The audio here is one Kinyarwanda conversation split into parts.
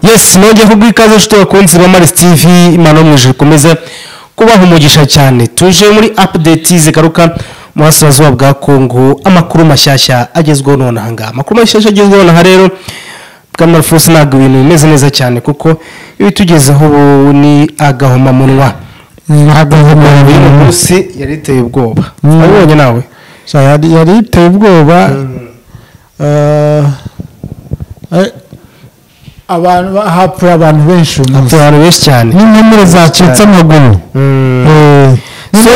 yes nongeye kubwa ikaze nshuti bakunzi ba marisi tv imana yo mu ijuru ikomeza kubaha umugisha cyane tuje muri apudeti zigaruka mu burasirazuba bwa kongo amakuru mashyashya agezweho nonaha amakuru mashyashya agezweho nonaha rero bwana alphonse ntabwo ibintu bimeze neza cyane kuko ibitugezeho ubu ni agahomamunwa biri mu ntabwo munsi yari iteye ubwoba Mm. wabibonye nawe yari yari iteye ubwoba eh, eh, abantu ba- hapfuye abantu benshi uyu munsi. afite abantu benshi cyane n'inkomere zacitse amaguru Mm. Eh, so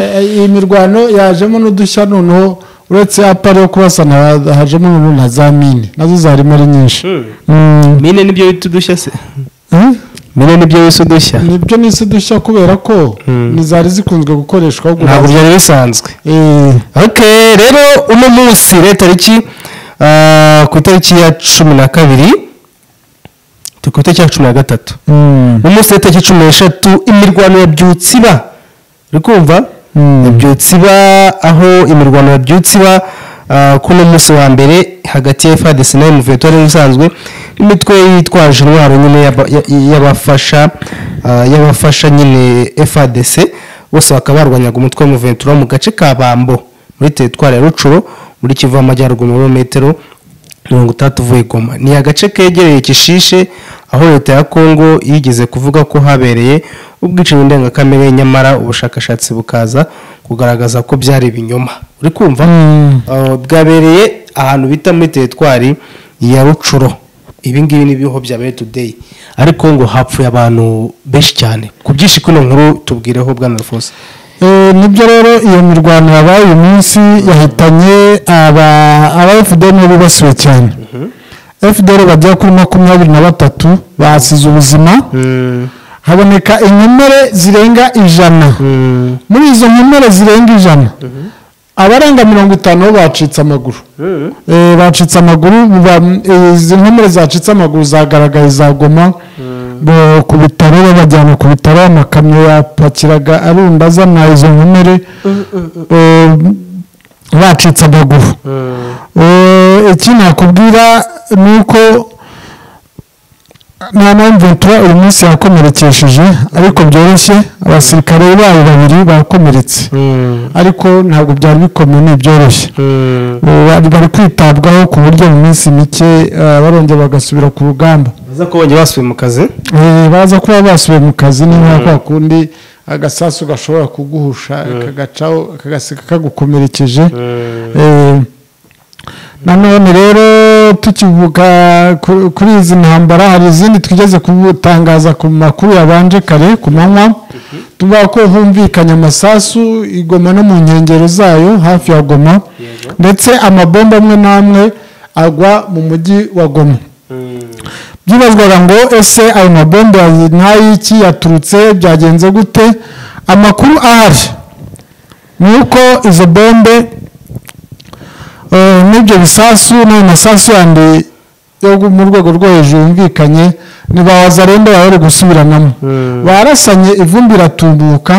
eh, iyi mirwano yajemo n'udushya noneho uretse apari yo kubasana ha- hajemo noneho na za mine nazo zarimo ari nyinshi Mm, mine nibyo bita udushya se eh? mine nibyo bisa udushya nibyo n'isi udushya kubera ko Mm. ntizari zikunzwe gukoreshwa ahubwo ntabwo byari bisanzwe Eh, ok rero uno munsi rero tariki ah, ku itariki ya cumi na kabiri tu- ku itariki ya cumi na gatatu mm, uno munsi rero tariki cumi n'eshatu imirwano ya byutsiba uri kumva Mm. ya byutsiba aho imirwano ya byutsiba ah, kuri uno munsi wa mbere hagati ya fadc na mvt yari usanzwe imitwe yitwaje intwaro nyine y'aba- y- y'abafasha ah, y'abafasha nyine fadc bose bakaba barwanyaga umutwe wa mvt mu gace ka bambo muri teritwari ya rucuro muri kivu y'amajyaruguru mu birometero mirongo itandatu uvuye goma ni agace kegereye kishishe aho leta ya kongo yigeze kuvuga ko habereye ubwicanyi ndengakamere nyamara ubushakashatsi bukaza kugaragaza ko byari ibinyoma uri kumva Mm. Uh, bwabereye ahantu bita muri teritwari ya rucuro ibi ngibi ni ibiho bya bere today ariko ngo hapfuye abantu benshi cyane ku byinshi kuri iyo nkuru tubwireho bwana alphonse Eh, nibyo rero iyo mirwano yabaye uyu munsi yahitanye aba aba FDL nibo bibasiwe cyane FDL bagera kuri makumyabiri na batatu basize ubuzima haboneka inkomere zirenga ijana muri izo nkomere zirenga ijana abarenga mirongo itanu bo bacitse amaguru Eh, bacitse amaguru biba- eh, izi nkomere zacitse amaguru zagaragaye za goma bo ku bitaro babajyana ku bitaro amakamyo yapakiraga arunda azana izo nkomere eh, bacitse amaguru Eh, iki nakubwira ni uko nta mpamvu ventura uyu munsi yakomerekesheje ariko byoroshye abasirikare bayo babiri bakomeretse ariko ntabwo byari bikomeye ni ibyoroshye ubu bari bari kwitabwaho ku buryo mu minsi mike eh, barongera bagasubira ku rugamba baza ko bongeye basubiye mu kazi Eh, baza kuba basubiye mu kazi ni nka kwa kundi agasasu gashobora kuguhusha kagacaho kagaseka kagukomerekeje Eh, nanone rero tukivuga ku- kuri izi ntambara hari izindi twigeze kutangaza ku makuru yabanje kare ku manywa tuvuga ko humvikanye amasasu i Goma no mu nkengero zayo hafi ya goma ndetse amabomba amwe n'amwe agwa mu mujyi wa goma byibazwaga ngo ese ayo mabombe ya- n'ay'iki yaturutse byagenze gute amakuru ahari ni uko izo bombe eh, n'ibyo bisasu n'ayo masasu yandi yo gu- mu rwego rwo hejuru yumvikanye ni ba wazarenda bahore gusubiranamo barasanye ivumbi iratumbuka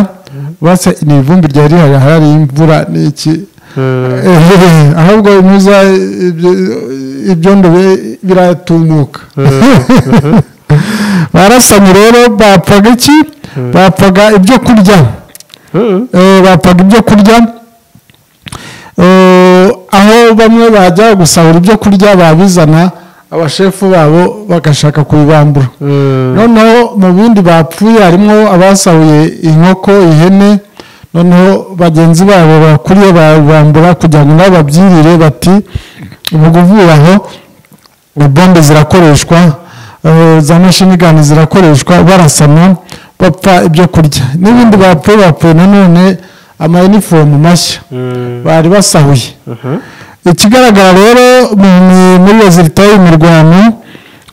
basa ni ivumbi ryari rihari hari imvura n'iki Eh, ahubwo muza ibyondo bi- biratumuka barasanye rero bapfaga iki bapfaga ibyo kurya Eh, bapfaga ibyo kurya Eh, aho bamwe bajya gusahura ibyo kurya babizana abashefu babo bagashaka kubibambura noneho mu bindi bapfuye harimo abasahuye inkoko ihene noneho bagenzi babo bakuriye babambura kugira ngo nabo babyirire bati ubu kuvuye aho bombe zirakoreshwa eh, za mashini gani zirakoreshwa barasana bapfa ibyo kurya n'ibindi bapfuye bapfuye nanone amayinifomu mashya bari basahuye ikigaragara rero mu- mu- muri rezilita y'uyu mirwano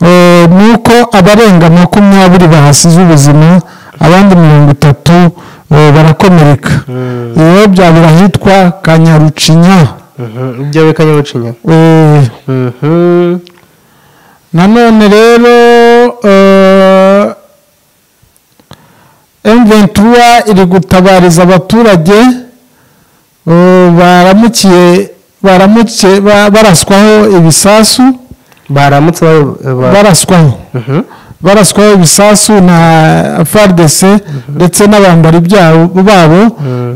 eh, ni uko abarenga makumyabiri bahasize ubuzima abandi mirongo itatu eh, barakomereka rero byabura ahitwa kanyarucinya byawe kanyabucinya Eh, nanone rero M23 iri gutabariza abaturage eh, baramukiye baramutse ba- baraswaho ibisasu baramutse ba- ba- baraswaho Mhm. baraswaho ibisasu na faridese ndetse n'abambari byabo- babo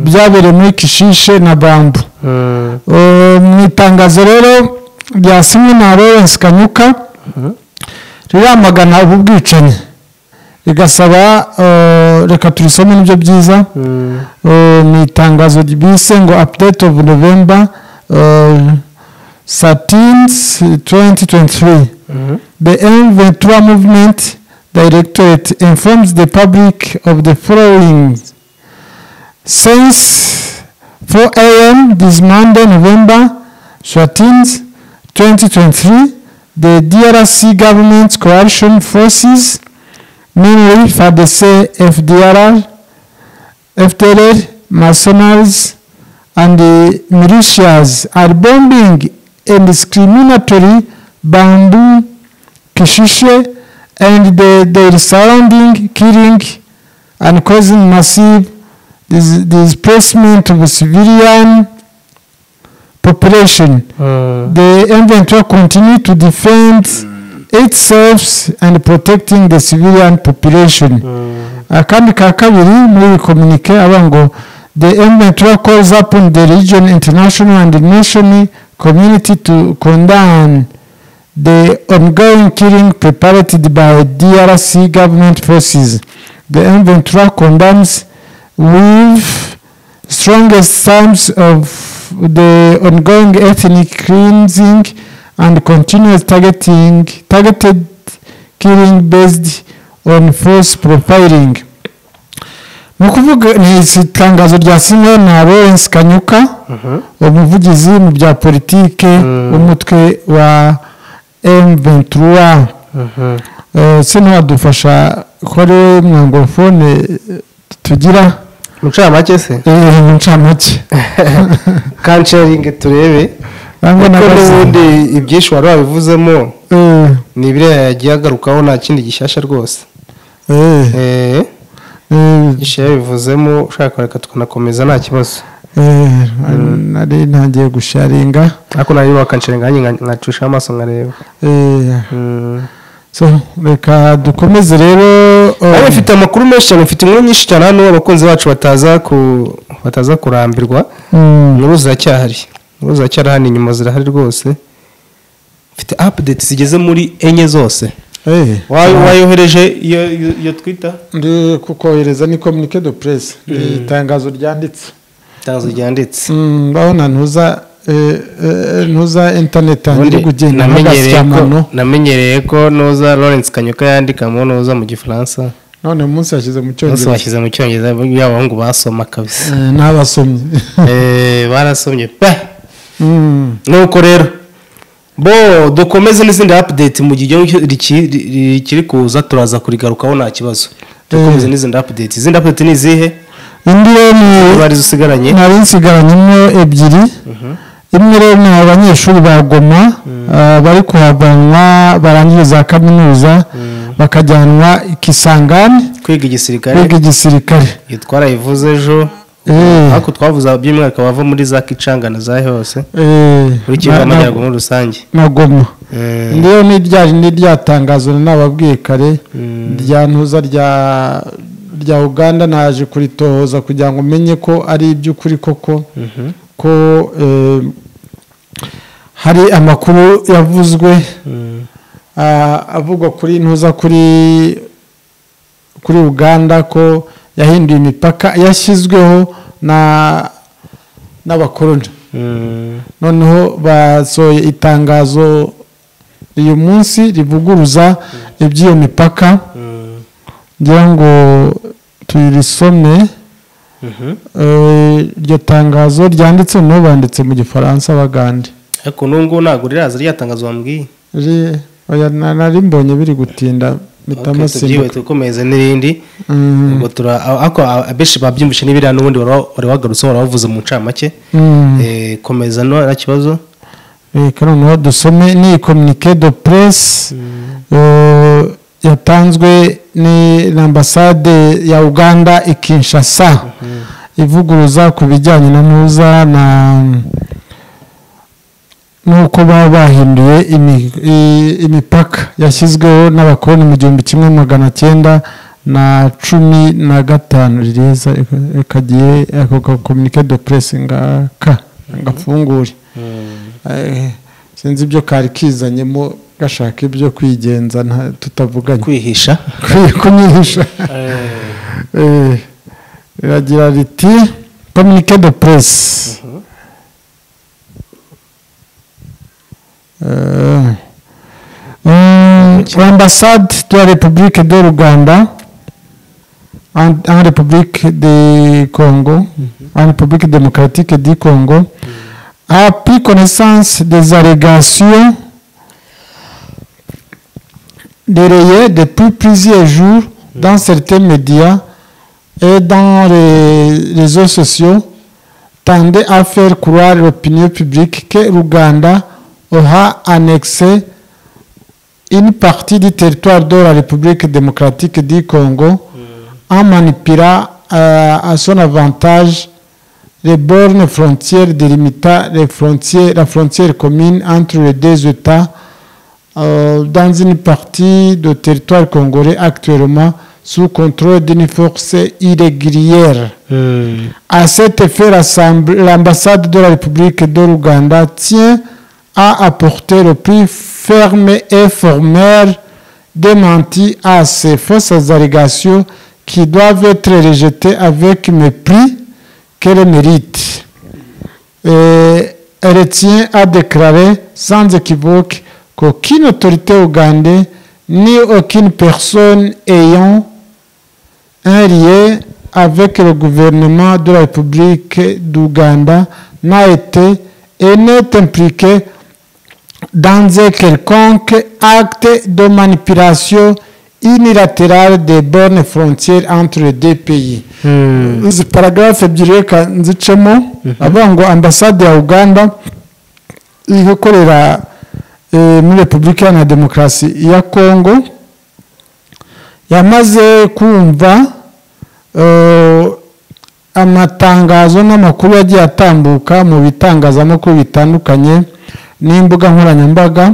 byabereye muri kishishe na bambu Mm, Uh, mu itangazo rero ryasinywe na lawrence kanyuka riramagana ubu bwicanyi rigasaba uh, reka turisome nibyo byiza mm, Uh, mu itangazo bise ngo update of november uh, 13 2023 mhm. The M23 movement directorate informs the public of the following. Since 4 a.m. this Monday, November 13th, 2023, the DRC government coalition forces, mainly FADC, FDR, FDLR, mercenaries, and the militias are bombing indiscriminately Bambu, Kishishe, and the, their surrounding, killing and causing massive dis- displacement of civilian population. Mm. The inventory continue to defend itself and protecting the civilian population. Mm. akandi ka kabiri muri kominike aba ngo the inventory calls upon the region international and national community to condemn the ongoing killing prepared by DRC government forces. The inventory condemns with strongest terms of the ongoing ethnic cleansing and continuous targeting targeted killing based on force profiling ni ukuvuga ni itangazo rya sinywe na lawrence kanyuka umuvugizi mu bya politike Mm. w'umutwe wa m23 Mhm. Eh, se ntiwadufasha kore mwangorofone tugira muncamake se eh, mu ncamake kansharingi turebe Nangwa kuko n'abazi. n'ubundi ibyinshi wari wabivuzemo Eh, ni biriya yagiye agarukaho nta kindi gishyashya rwose eh, Eh, eh, ibyinshi yabivuzemo ushaka reka tukanakomeza nta kibazo eh, nari ntangiye gusharinga ariko nayo wakansharingi nanjye nka- nkacishaho amaso nkareba Eh, Mm. so reka dukomeze rero eh, Ariko mfite amakuru menshi cyane mfite inkuru nyinshi cyane hano abakunzi bacu bataza ku bataza kurambirwa mm, inkuru ziracyahari inkuru ziracyarahani inyuma zirahari rwose mfite apudeti zigeze muri enye zose eh, Wayo- wayohereje iyo iyo- iyo twita ndi kukohereza ni communique de presse ni itangazo ryanditse itangazo ryanditse Mm, urabona ntuza eh, eh, ntuza interineti yanjye iri Ubundi kugenda namenyereye nk'agasyamano ko- namenyereye ko nuza lawrence kanyuka yandikamo nuza mu gifaransa none uyu munsi yashyize mu bose cyongereza bashyize mu cyongereza yaba abahungu basoma kabisa Eh, n'abasomyi Eh, barasomye pe Mm, nuko rero bo dukomeze n'izindi update mu gihe igihombo riki- ri- rikiri kuza turaza kurigarukaho nta kibazo dukomeze Eh. n'izindi update izindi update ni izihe indi rero ni zari zisigaranye nari nsigaranyemo ebyiri imwe rero ni abanyeshuri ba goma ah, bari kuhavanwa barangije za kaminuza bakajyanwa ikisangani kwiga igisirikare biga igisirikare iyo twarayivuze ejo Eh, ariko twavuze by'umwihariko bava muri za kicangana za hose eh, kuri na- kivu na- amajyaruguru muri rusange na goma indi rero ni rya ni rya tangazo nababwiye kare Mm. rya ntuza rya rya uganda naje kuritohoza kugira ngo umenye ko ari iby'ukuri koko ko eh, hari amakuru yavuzwe ah, avugwa kuri ntuza kuri kuri uganda ko yahinduye imipaka yashyizweho na n'abakoroni noneho basohoye itangazo uyu munsi rivuguruza iby'iyo mipaka ngira ngo turisome Eh, iryo tangazo ryanditse no banditse mu gifaransa bagande ariko n'ubwo ntabwo riraza ryatangazo bambwiye Ri- oya, na- nari mbonye biri gutinda Ok, tubyiwe mitamasimbuka tukomeze n'irindi ubwo tura ariko abenshi babyumvishe n'ibiriya n'ubundi wari- wari wagarutse wari wavuze mu ncamake Eh, komeza no nta kibazo reka noneho dusome ni communique de presse eh, yatanzwe ni- n'ambasade ya uganda i kinshasa ivuguruza ku bijyanye na ntuza na nuko baba bahinduye imi- i- imipaka yashyizweho n'abakoloni mu gihumbi kimwe magana cyenda na cumi na gatanu ririza kagiye kominike de presse ngaka gafungure Eh, sinzi ibyo kari kizanyemo gashaka ibyo kwigenza nta- tutavuganye kwihisha kwi- kunyihisha Eh, riragira riti communique de presse Eh, mm, l'ambassade de la république de l'Ouganda en, en république de Congo en république démocratique du Congo a pris connaissance des allégations relayées depuis plusieurs jours dans certains médias et dans les réseaux sociaux tendait à faire croire l'opinion publique que l'Ouganda aura annexé une partie du territoire de la République démocratique du Congo en manipulant euh, à son avantage les bornes frontières délimitant les frontières, la frontière commune entre les deux États euh, dans une partie du territoire congolais actuellement sous contrôle d'une force irrégulière. À cet effet, l'assemblée- l'ambassade de la République de l'Ouganda tient à apporter le plus ferme et formel démenti à ces fausses allégations qui doivent être rejetées avec mépris qu'elles méritent. Et elle tient à déclarer sans équivoque qu'aucune autorité ougandaise ni aucune personne ayant un lien avec le gouvernement de la République d'Ouganda n'a été et n'est impliqué dans un quelconque acte de manipulation unilatérale des bornes frontières entre les deux pays. izi paragarafu ebyiri reka nzicemo avuga ngo ambasade ya uganda iri gukorera eh, muri repubulika iharanira demokarasi ya kongo yamaze kumva eh, amatangazo n'amakuru yagiye atambuka mu bitangazamakuru bitandukanye n'imbuga nkoranyambaga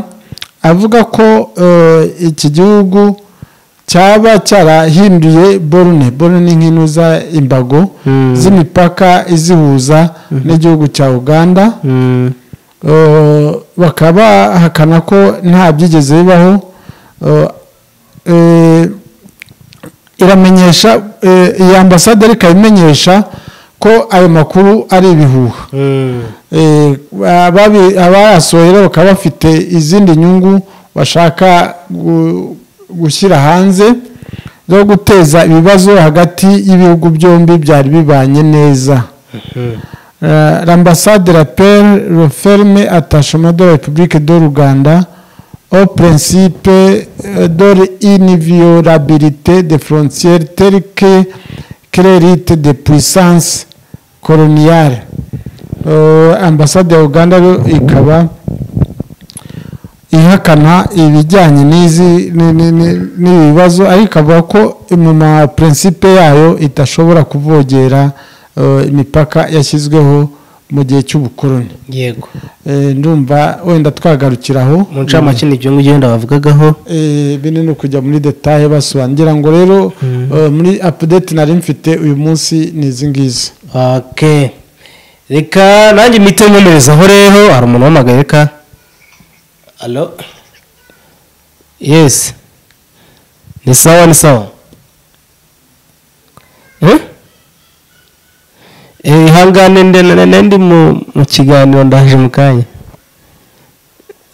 avuga ko eh, iki gihugu cyaba cyarahinduye borune borune ni nk'inuza imbago z'imipaka izihuza n'igihugu cya uganda Eh, bakaba bahakana ko nta byigeze bibaho Eh, eh, iramenyesha eh, iyi ambasade ariko imenyesha ko ayo makuru ari ibihuha Eh, ababi- abayasohoye rero bakaba bafite izindi nyungu bashaka gu- gushyira hanze zo guteza ibibazo hagati y'ibihugu byombi byari bibanye neza Euh, l'ambassade rappelle le ferme attachement de la République de l'Ouganda au principe euh, de l'inviolabilité des frontières telles que créerite des puissances coloniales. Euh, ambassade ya Uganda yo ikaba ihakana ibijyanye n'izi ni- ni- ni- n'ibi bibazo ariko ikavuga ko mu ma principe yayo idashobora kuvogera eh, imipaka yashyizweho mu gihe cy'ubukoloni yego Eh, ndumva wenda twagarukira aho mu ncamake ni ibyo ngibyo wenda bavugagaho Eh, bino ni ukujya muri detaye basobangira ngo rero eh, muri update nari mfite uyu munsi ni izi ngizi ok reka nanjye mite nkomerezaho rero hari umuntu uhamagaye reka alo yesi ni sawa ni sawa Eh? Eh, ihangane nde- nde- nde- ndi mu mu kiganiro ndaje mu kanya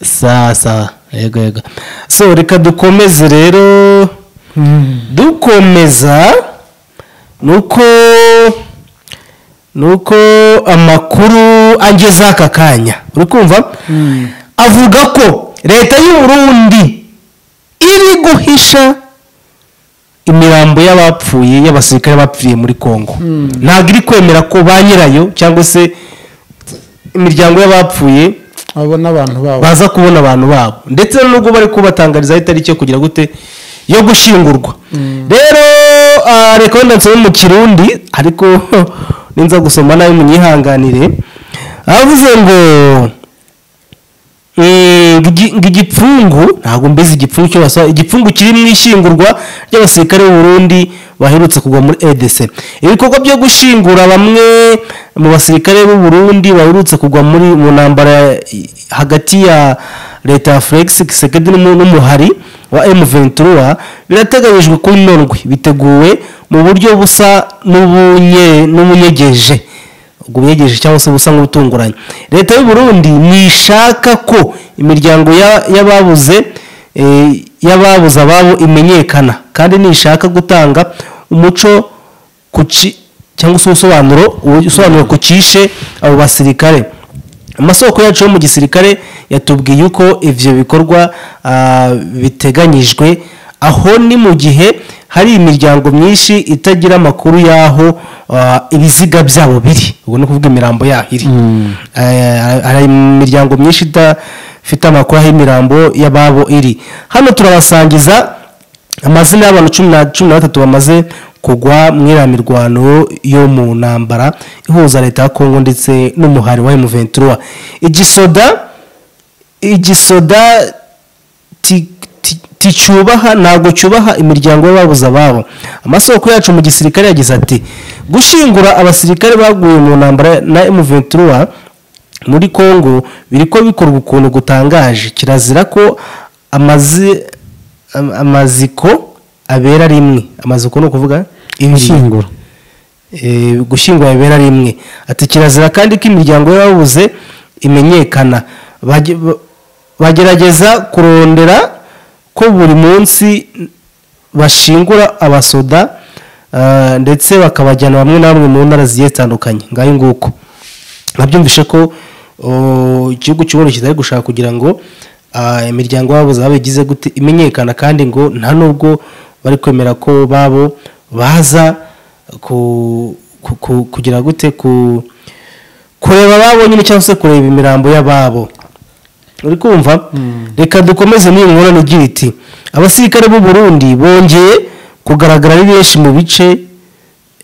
sawa sawa yego yego so reka dukomeze rero dukomeza nuko nuko amakuru ageze aka kanya uri kumva avuga ko leta y'u Burundi iri guhisha imirambo y'abapfuye y'abasirikare bapfiriye muri Kongo ntabwo iri kwemera ko ba nyirayo cyangwa se imiryango y'abapfuye abo n'abantu babo baza kubona abantu babo ndetse nubwo bari kubatangarizaho itariki yo kugira gute yo gushyingurwa rero ah, reka wenda nsome mu kirundi ariko ninza gusoma nabi munyihanganire avuze ngo eh, ngo igipfungu ntabwo mbese igipfungu cyo basaba igipfungu kiri mu ishyingurwa ry'abasirikare b'uburundi baherutse kugwa muri edc ibikorwa byo gushingura bamwe mu basirikare b'uburundi baherutse kugwa muri mu ntambara eh, hagati ya leta ya felix kisekedi n'umu- n'umuhari wa m23 birateganyijwe kuri norwe biteguwe mu buryo busa n'ubunye- n'ubunyegeje ubwo bunyegeje cyangwa se busa nk'ubutunguranye leta y'u Burundi ntishaka ko imiryango ya- y'ababuze eh, y'ababuze ababo imenyekana kandi ntishaka gutanga umuco ku ci- cyangwa se ubusobanuro ubusobanuro ku cyishe abo basirikare amasoko yacu yo mu gisirikare yatubwiye uko ibyo bikorwa ah, biteganyijwe aho ni mu gihe hari imiryango myinshi itagira amakuru y'aho ah, ibiziga byabo biri ubwo ni ukuvuga imirambo yaho iri Eh, hari imiryango myinshi idafite amakuru aho imirambo y'ababo iri hano turabasangiza amazina y'abantu cumi na cumi na batatu bamaze kugwa mu iriya mirwano yo mu ntambara ihuza leta ya kongo ndetse n'umuhari wa emuventura igisoda igisoda ti- ti- ticyubaha ntabwo cyubaha imiryango y'ababuze ababo amasoko yacu mu gisirikare yagize ati gushingura abasirikare baguye mu ntambara na emuventura muri kongo biri ko bikorwa ukuntu gutangaje kirazira ko amazi Am- amaziko abera rimwe amaziko ni ukuvuga ibiri gushyingura Eh, gushyingura bibera rimwe ati kirazira kandi ko imiryango y'ababuze imenyekana Bage- ba- bagerageza kurondera ko buri munsi bashingura abasoda ah, ndetse bakabajyana bamwe na bamwe mu ntara zigiye zitandukanye ngayo nguko babyumvishe ko oh, igihugu cy'uburundi kitari gushaka kugira ngo ah, imiryango yabo zaba igize gute imenyekana kandi ngo nta nubwo bari kwemera ko babo baza ku- ku- ku- kugira gute ku- kureba ababo nyine cyangwa se kureba imirambo y'ababo uri kumva reka dukomeze n'iyi ngorane igira iti abasirikare b'u Burundi bongeye kugaragara ari benshi mu bice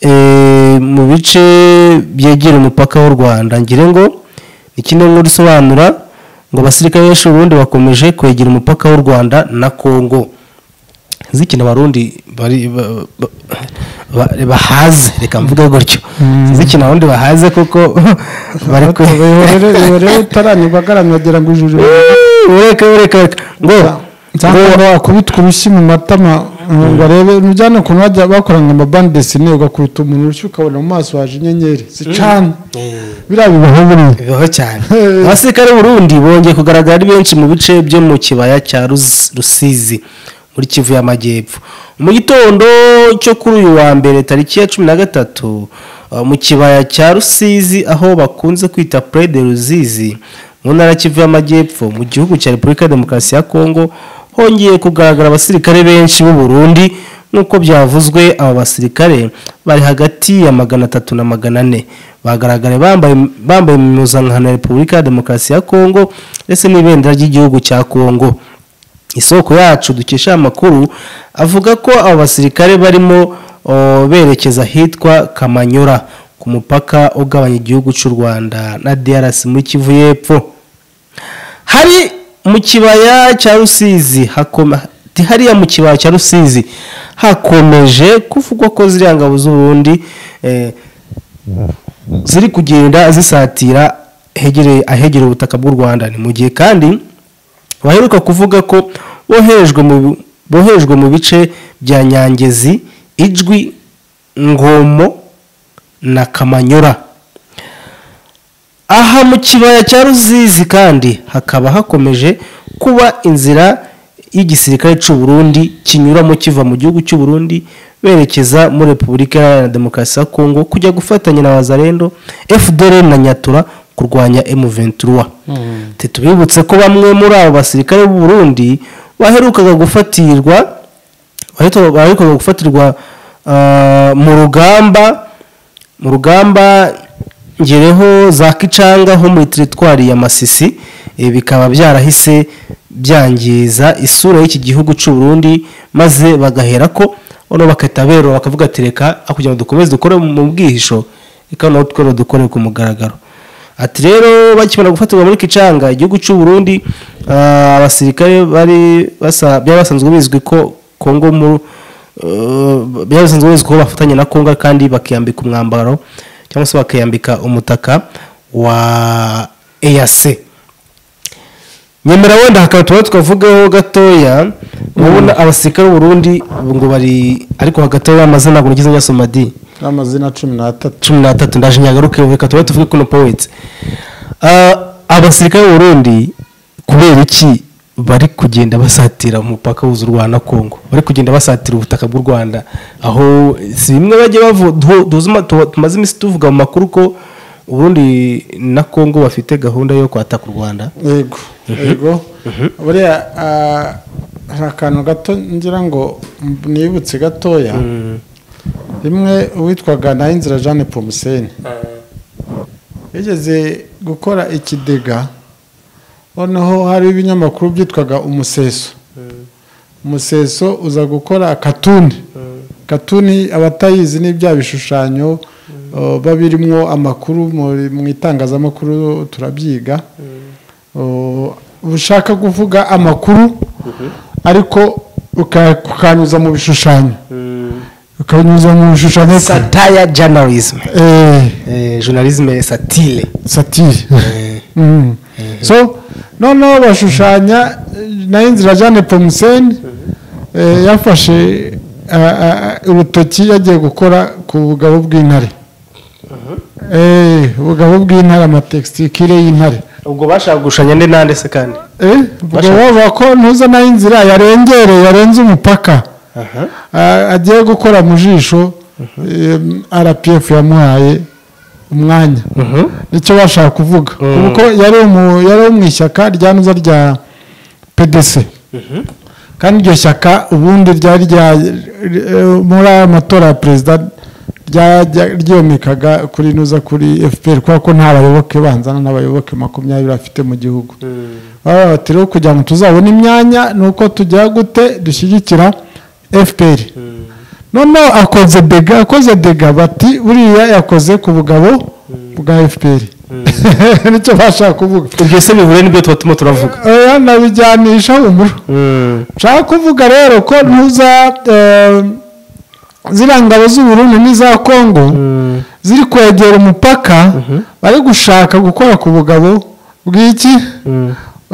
eh, mu bice byegera umupaka w'u Rwanda ngire ngo ni kimwe nkuru isobanura ngo abasirikare benshi b'u Burundi bakomeje kwegera umupaka w'u Rwanda na Kongo zikina abarundi bari ba- ba- ba- bahaze reka mvuge gutyo zikina abarundi bahaze kuko bari kwe rero utaranyibagara nagera ngo ijuru ureka ureka ureka ngo ngo- nsanga wakubitwa urushyi mu matama ngo arebe mujyane ukuntu bajya bakorana amabande desine ugakuruta umuntu urushyi ukabona mu maso haje inyenyeri zicana biriya bibaho buriya bibaho cyane Eh. abasirikare b'urundi bongeye kugaragara ari benshi mu bice byo mu kibaya cya Rus- rusizi muri kivu y'amajyepfo mu gitondo cyo kuri uyu wa mbere tariki ya cumi na gatatu uh, mu kibaya cya rusizi aho bakunze kwita pre de ruzizi mu ntara ya kivu y'amajyepfo mu gihugu cya repubulika ya demokarasi ya kongo hongeye kugaragara abasirikare benshi b'u Burundi nk'uko byavuzwe aba basirikare bari hagati ya magana atatu na magana ane bagaragara bambaye bambaye impuzankano ya repubulika ya demokarasi ya kongo ndetse n'ibendera ry'igihugu cya kongo isoko yacu dukesha aya makuru avuga ko abo basirikare barimo o, berekeza ahitwa kamanyura ku mupaka ugabanya igihugu cy'u rwanda na drc muri kivu y'epfo hari mu kibaya cya rusizi hakoma ti- hariya mu kibaya cya rusizi hakomeje kuvugwa ko ziriya ngabo z'uburundi eh, ziri kugenda zisatira hegereye ahegera ubutaka bw'u rwanda ni mu gihe kandi baheruka kuvuga ko boherejwe mu boherejwe mu bice bya nyangezi ijwi ngomo na kamanyura aha mu kibaya cya ruzizi kandi hakaba hakomeje kuba inzira y'igisirikare cy'u Burundi kinyuramo kiva mu gihugu cy'u Burundi berekeza muri repubulika iharanira demokarasi ya kongo kujya gufatanya na bazarendo fdr na nyatura kurwanya m23 tubibutse ko bamwe muri abo basirikare b'u Burundi baherukaga gufatirwa baherukaga baherukaga gufatirwa ah, mu rugamba mu rugamba ngereho za kicanga ho muri teritwari ya masisi eh, bikaba byarahise byangiza isura y'iki gihugu cy'u Burundi maze bagahera ko ono bakahita berura bakavuga ati reka aho kugira ngo dukomeze dukore mu bwihisho reka noneho twere dukore ku mugaragaro ati rero bakimara gufatirwa muri kicanga igihugu cy'u burundi ah, abasirikare bari basa- byari basanzwe bizwi ko kongo mu eh, byari basanzwe bizwi ko bafatanya na kongo kandi bakiyambika umwambaro cyangwa se bakiyambika umutaka wa eyase nyemera wenda hakaba tuba tukavugaho gatoya urabona abasirikare b'uburundi ngo bari ariko hagati y'aya mazina ntabwo nigeze nyasoma di amazina cumi n'atatu cumi n'atatu ndaje nyagaruke reka tuba tuvuge kuno poweti abasirikare b'uburundi kubera iki bari kugenda basatira umupaka wuzuza u Rwanda na Kongo bari kugenda basatira ubutaka bw'u Rwanda aho si bimwe bajya bavuga tu- tuzi ma- tu- tumaze iminsi tuvuga mu makuru ko uburundi na Kongo bafite gahunda yo kwataka u Rwanda yego yego buriya ah, hari akantu gato ngira ngo mb- nibutse gatoya rimwe uwitwaga nayinzira jeanne pomuseni yigeze gukora ikidega noneho hariho ibinyamakuru byitwaga umuseso umuseso uza gukora katuni katuni abatayizi ni bya bishushanyo uh, biba birimo amakuru muri- mu itangazamakuru turabyiga Uh, ushaka kuvuga amakuru ariko uka- ukanyuza mu bishushanyo ukanyuza mu bishushanyo satire journalism Eh, Eh, journalisme satire satire Eh, Mm. so noneho bashushanya nayo inzira jeanne pomuseni yafashe ah, ah, urutoki yagiye gukora ku bugabo bw'intare Eh, ubugabo bw'intare amatekisikire y'intare ubwo bashaka gushushanya nde nande se kandi Eh, ubwo bavuga ko ntuza nayo inzira yarengereye yarenze umupaka Ah, agiye gukora mu jisho rpf yamuhaye umwanya Mhm. nicyo bashaka kuvuga kuko yari mu- yari wo mu ishyaka rya nuza rya pdc kandi iryo shyaka ubundi ryari rya eh, muri aya matora ya perezida ryajya- ryomekaga kuri nuza kuri fpr kubera ko nta bayoboke banzana n'abayoboke makumyabiri afite mu gihugu baba bati rero kugira ngo tuzabone imyanya ni uko tugira gute dushyigikira fpr noneho akoze dega akoze dega bati buriya yakoze ku bugabo bwa fpr nicyo bashaka kuvuga ibyo se bihure nibyo tuba turimo turavuga oya nabijyanisha humura nshaka kuvuga rero ko ntuza eh, ziriya ngabo z'uburundi n'iza kongo ziri kwegera umupaka bari gushaka gukora ku bugabo bw'iki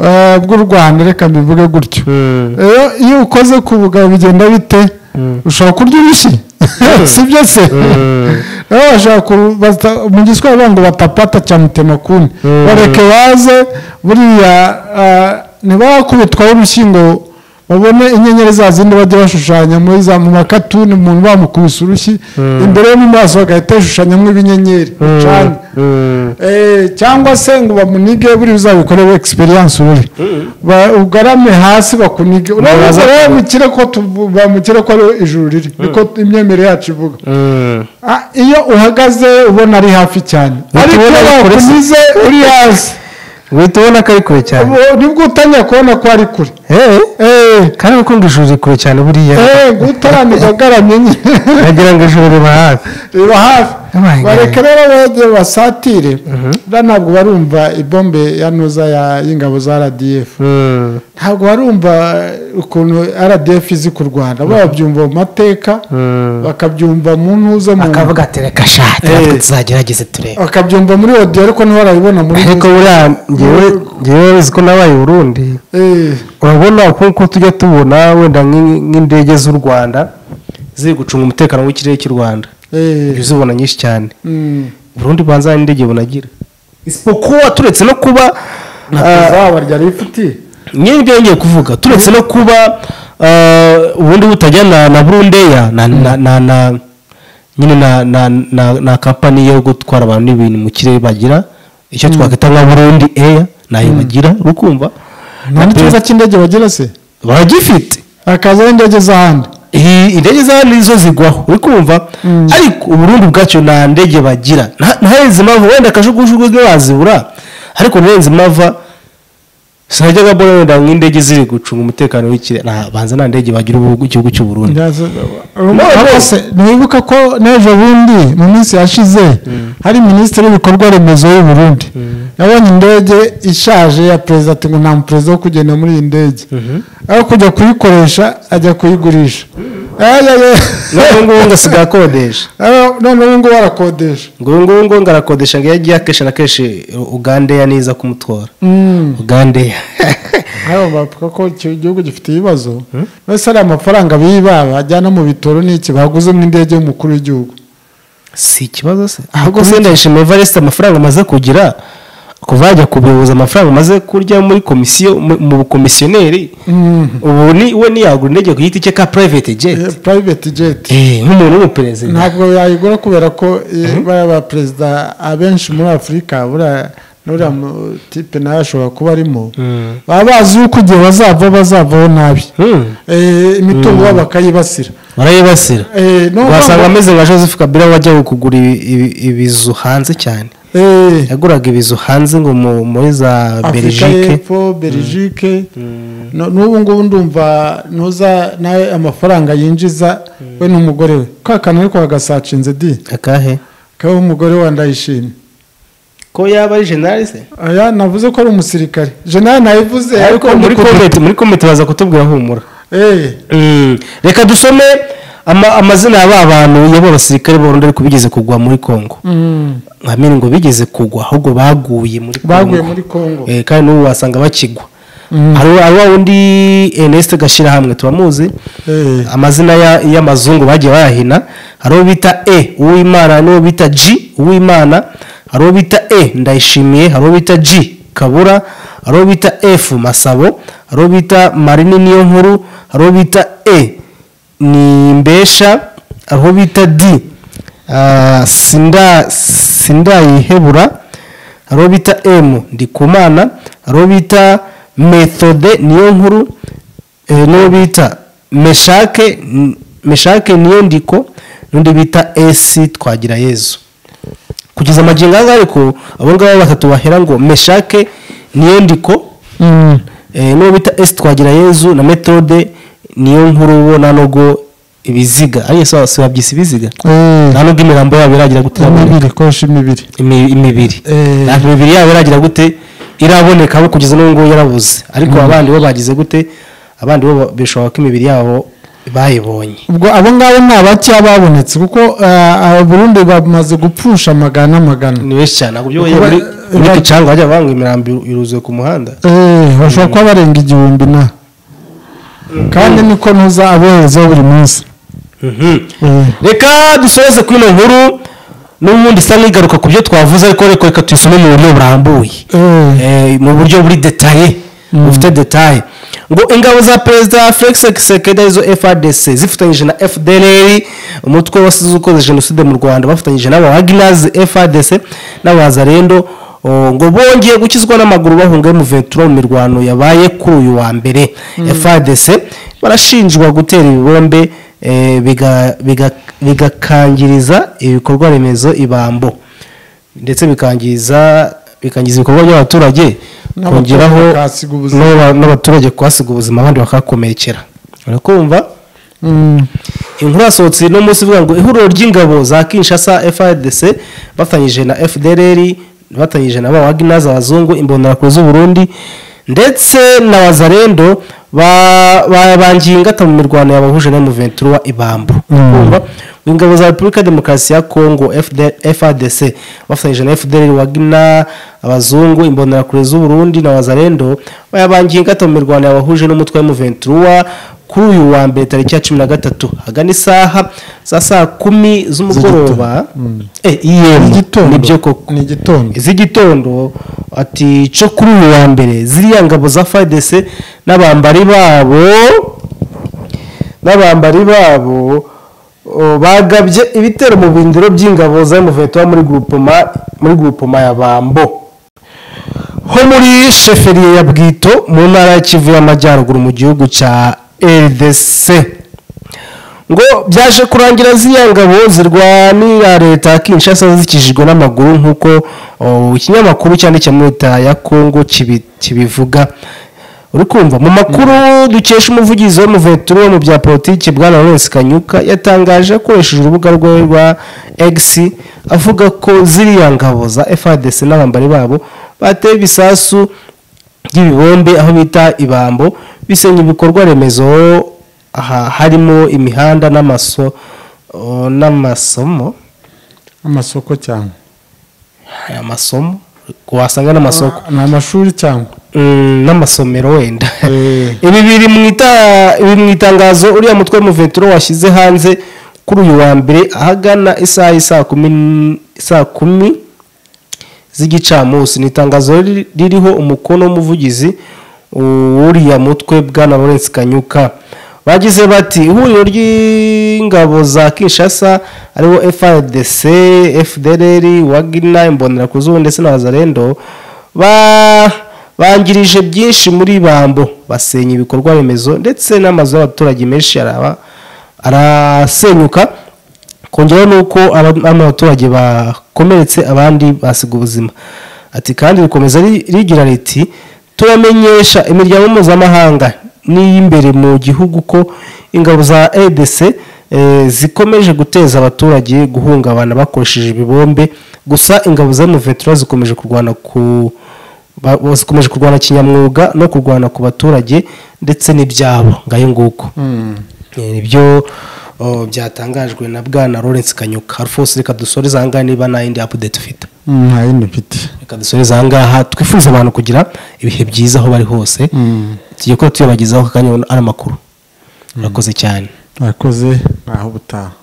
Eh, bw'u rwanda reka mbivuge gutyo rero iyo ukoze ku bugabo bigenda bite ushobora kurya urushyi sibyo se rero bashobora ku- bata- mu giswahili bavuga ngo batapata cyamutema kuni bareke baze buriya ah, ntibakubitwaho urushyi ngo babone inyenyeri za zindi bajya bashushanya muri za mu makatuni umuntu bamukubise urushyi imbere yo mu maso bagahita bashushanyamo ibinyenyeri bicanye Eh, cyangwa se ngo bamunige buriya uzabikoreho egisperiyanse uri ugarame hasi bakunige urabaza bamukire ko tuvu- bamukire ko ari ijuru riri niko imyemerere yacu ivuga Ah, iyo uhagaze ubona ari hafi cyane ariko tubona iyo ari kure se. bakunize uri hasi uhita ubona ko ari kure cyane ubu nibwo utangiye kubona ko ari kure Eh, kandi gukunda ijuru riri kure cyane buriya eh, ngo utaramenya agaramye nyine wagira ngo ijuru riba hafi reba hafi Abaye bareke rero bajye basatire buriya ntabwo barumva ibombe ya nuza ya- y'ingabo za rdf ntabwo barumva ukuntu rdf izi ku rwanda bo babyumva mu mateka bakabyumva mu ntuza mu akavuga ati reka shati natwe tuzagerageze turebe bakabyumva muri odiyo ariko ntibarabibona muri ariko buriya ngewe ngewe uzi ko nabaye uburundi Eh, urabona nk'uko tujya tubona wenda nk'i- nk'indege z'u rwanda ziri gucunga umutekano w'ikirere cy'u rwanda eh, ibyo uzibona nyinshi cyane mm. uburundi bwanza hari n'indege bunagira isipokuwa turetse no kuba ah, Zaba ryari rifite nyine ibyo yongeye kuvuga turetse no kuba eh, ubundi butajya na na burundeya na na na na nyine na na na na kampani yo gutwara abantu n'ibintu mu kirere bagira icyo twakwita nka burundi eya nayo bagira urukumva nta n'ikibazo cy'indege bagira se baragifite hakazaho indege z'ahandi iyi indege za nizo zigwaho uri kumva ariko uburundi bwacyo nta ndege bagira nta- ntarenze impamvu wenda akajugujwe ntibazibura ariko ntarenze impamvu sinajya nka mbona wenda nk'indege ziri gucunga umutekano w'ikirere Nta- banza nta ndege bagira ubu- igihugu cy'u Burundi Ndaza- Ariko se, ntiwibuka ko n'ejo bundi mu minsi yashize hari minisitiri w'ibikorwa remezo y'u Burundi yabonye indege ishaje ya perezida ati ngo nta muperezida wo kugenda muri iyi ndege aho kujya kuyikoresha ajya kuyigurisha Ayaye. none ngubu ngo asigaye akodesha Aho- none ubu ngubu arakodesha ngo ubu ngubu ngo ngarakodesha ngo iyo agiye akenshi na kenshi ugandeya niza kumutwara ugandeya hano bavuga ko iki gihugu gifite ibibazo mbese hari amafaranga biba bajyana mu bitoro n'iki baguzemo indege y'umukuru w'igihugu si ikibazo se ahubwo se ndayishimiye evariste amafaranga amaze kugira kuva yajya kubihuza amafaranga amaze kurya muri komisiyo mu- mu bukomisiyoneri ubu ni we ntiyagura indege ku giti cye ka private Eh, jet private jet Eh, nk'umuntu w'umuperezida ntabwo yayigura kubera ko eh, bariya ba perezida abenshi muri afurika buriya n'uriya mu- tipe nawe ashobora kuba arimo baba bazi yuko igihe bazava bazavaho nabi Hmm. Eh, imitungo yabo bakayibasira barayibasira Eh, no- wasanga ameze nka joseph kabila wajyaga kugura ibi- ibi- ibizu hanze cyane Eh, yaguraga ibizu hanze ngo mu- muri za afurika belgique y'epfo belgique No- n'ubu ngubu ndumva ntuza nawe amafaranga yinjiza we n'umugore we ka kantu ariko bagasacinze di akahe kaba umugore we ndayishimye ko yaba ari generali se aya navuze ko ari umusirikare jenali nayivuze ariko muri komite muri komite baza kutubwira humura Eh, Mm. reka dusome ama- amazina ya ba bantu y'abo basirikare burundu ariko bigeze kugwa muri congo mm, nkamini ngo bigeze kugwa ahubwo baguye muri Congo. baguye muri kongo Eh, kandi n'ubu wasanga bakigwa hari hari wa wundi eneste gashyirahamwe turamuzi Eh, amazina ya- y'amazungu bagiye bayahina hari uwo bita e uwimana n'uwo bita g uwimana hari uwo bita e ndayishimiye hari uwo bita g kabura hari uwo bita f masabo hari uwo bita marini niyo nkuru hari uwo bita e ni mbesha hari uwo bita d ah, sinda sindayihebura hari uwo bita m ndikumana hari uwo bita methode niyo nkuru eh, n'uwo bita meshake n- meshake niyo ndiko n'undi bita esi twagira yezu kugeza amagingo anga ariko abo ngabo batatu bahera ngo meshake niyo ndiko mm, eh, n'uwo bita esi twagira yezu na methode niyo nkuru ubona nogo ibiziga ariyo sawa si babyise ibiziga eh, nta nubwo imirambo yabo iragira gute iraboneka. imibiri kosha imibiri Imi- imibiri Eh. ntabwo imibiri yabo iragira gute iraboneka abo kugeza n'ubu ngubu yarabuze ariko abandi bo bagize gute abandi bo ba- bishoboka ko imibiri yabo bayibonye ubwo abo ngabo ni abakeya babonetse kuko eh, abarundi bamaze gupfusha amagana n'amagana ni benshi cyane ntabwo byo Kuba- muri muri ba- gicanga bajya banga imirambi iruzuye ku muhanda Eh, bashobora kuba barenga igihumbi na kandi niko ntuza aboherezaho buri munsi Eh, reka dusoze kuri ino nkuru n'ubundi isa n'igaruka ku byo twavuze ariko reka reka tuyisome mu buryo burambuye eh, Eh, mu buryo buri detaye bufite detaye ngo ingabo za perezida felix sekeda izo frdc zifatanyije na fdr umutwe wasize ukoze jenoside mu rwanda bafatanyije n'aba waginazi frdc n'abazarendo o, ngo bongeye gukizwa n'amaguru bahunga mu ventura mu mirwano yabaye kuri uyu wa mbere frdc barashinjwa gutera ibibombe eh, biga- biga- bigakangiriza ibikorwa remezo ibambo ndetse bikangiza bikangiza ibikorwa by'abaturage N'abaturage kongeraho bakahasiga ubuzima. n'aba- n'abaturage kuhasiga ubuzima abandi bakahakomerekera urakumva mm, inkuru yasohotse no munsi ivuga ngo ihuriro ry'ingabo za kinshasa frdc bafatanyije na fdrr bafatanyije na ba waginazi abazungu imbonerakure z'uburundi ndetse na wazarendo ba- babangiye ingata mu mirwano yabahuje na muventura wa ibambu Urumva? Ngo ingabo za repubulika ya demokarasi ya kongo frdc bafatanyije na fdrr wagina abazungu imbonerakure z'uburundi na wazarendo bayabangiye ingata mu mirwano yabahuje n'umutwe wa muventura kuri uyu wa mbere tariki ya cumi na gatatu hagana isaha za saa kumi z'umugoroba Eh, EM, Igitondo. nibyo koko ni igitondo iz'igitondo ati cyo kuri uyu wa mbere ziriya ngabo za fadese n'abambari babo n'abambari babo o, bagabye ibitero mu bindiro by'ingabo za muveto muri grupoma muri grupoma ya bambo ho muri sheferiye ya bwito mu ntara ya kivu y'amajyaruguru mu gihugu cya rdc ngo byaje kurangira ziriya ngabo zirwanira leta ya kinshasa zikijijwe n'amaguru nk'uko oh, ikinyamakuru cyanditse muri leta ya kongo kibi- kibivuga uri kumva mu makuru dukesha umuvugizi w'umuveteri wo mu bya politiki bwana Lawrence kanyuka yatangaje akoresheje urubuga rwe rwa x avuga ko ziriya ngabo za fadc n'abambari babo bateye ibisasu by'ibibombe aho bita ibambo bisenya ibikorwa remezo aha harimo imihanda n'amaso o, n'amasomo amasoko cyangwa amasomo wasanga n'amasoko ni amashuri cyangwa Mm, n'amasomero wenda Eh. ibi biri mu ita- ibi mu itangazo uriya mutwe w'umuvetero washyize hanze kuri uyu wa mbere ahagana isaha y'isaa kumi n- saa kumi z'igicamunsi ni itangazo riri- ririho umukono w'umuvugizi w'uriya mutwe bwana Lawrence Kanyuka bagize bati ihuriro ry'ingabo za Kinshasa ariwo FARDC, FDLR, Wagner, Imbonerakuzuru ndetse na Wazalendo ba bangirije byinshi muri bambo basenya ibikorwa remezo ndetse n'amazu y'abaturage menshi araba arasenyuka kongeraho ni uko aba- bamwe mu baturage bakomeretse abandi basiga ubuzima ati kandi rikomeza ri- rigira riti turamenyesha imiryango mpuzamahanga n'iy'imbere mu gihugu ko ingabo za edc eh, zikomeje guteza abaturage guhungabana bakoresheje ibibombe gusa ingabo za muvetura zikomeje kurwana ku ba- bo- zikomeje kurwana kinyamwuga no kurwana ku baturage ndetse n'ibyabo ngayo nguko Eh, nibyo oh, byatangajwe na bwana Lawrence Kanyuka Alphonse reka dusoreze ahangaha niba nta yindi update ufite Mm, nta yindi mfite reka dusoreze ahangaha twifuza abantu kugira ibihe byiza aho bari hose Mm. tugiye kuba tuyabagezaho akanya ari amakuru murakoze cyane mwakoze ntaho ubutaha